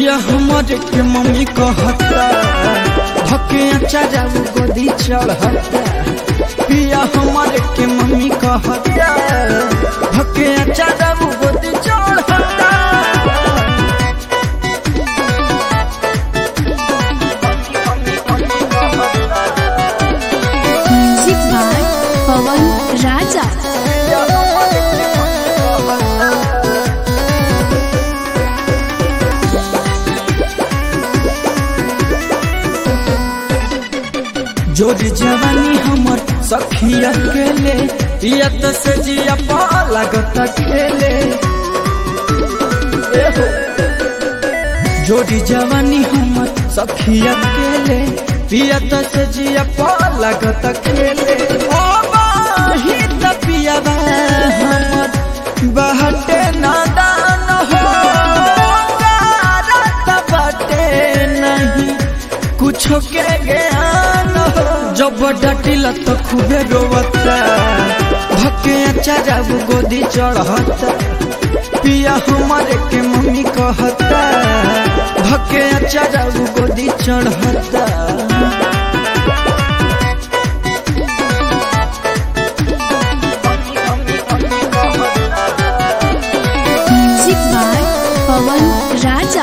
पिया हमर के मम्मी कहता धके अचारा गोदी चढ़ता पिया हमर के मम्मी कहता धके अचारा गोदी चढ़ता म्यूजिक बाय पवन राजा जोरी जवानी हमर सखिया केले पिया तो से जिया पा लागत खेले एहो। जोरी जवानी हमर सखिया केले पिया तो से जिया पा लागत खेले ओ बाही त पिया बा हमर बहटे नादान हो गारत बटे नहीं कुछो के ज्ञान हो जब डटिल तो खूबे रोवता भके अचारा गोदी चढ़ता पिया हमारे के मम्मी कहता भके अचारा गोदी चढ़ता म्यूजिक बाय पवन राजा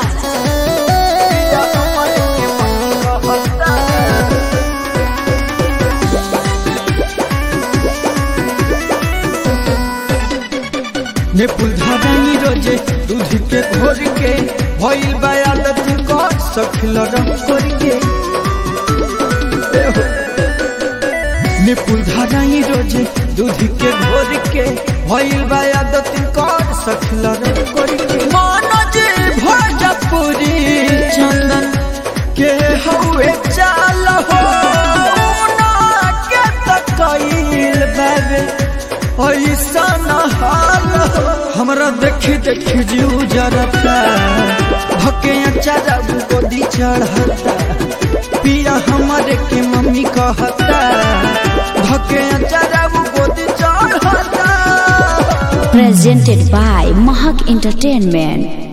ने पुलधारानी रोजे दूध के घोर के भइल बा आदत को सखिल रंग करके ने पुलधारानी रोजे दूध के घोर के भइल बा आदत को सखिल रंग करके मनोज भोजपुरी चंदन के हवे चाल हो ना के तकईल बाबे ऐसा न हाल हो। हमरा देखी देखी जीव जरता भके अचारा गोदी चढ़ता पिया हमारे के मम्मी कहता भके अचारा गोदी चढ़ता presented by Mahak Entertainment.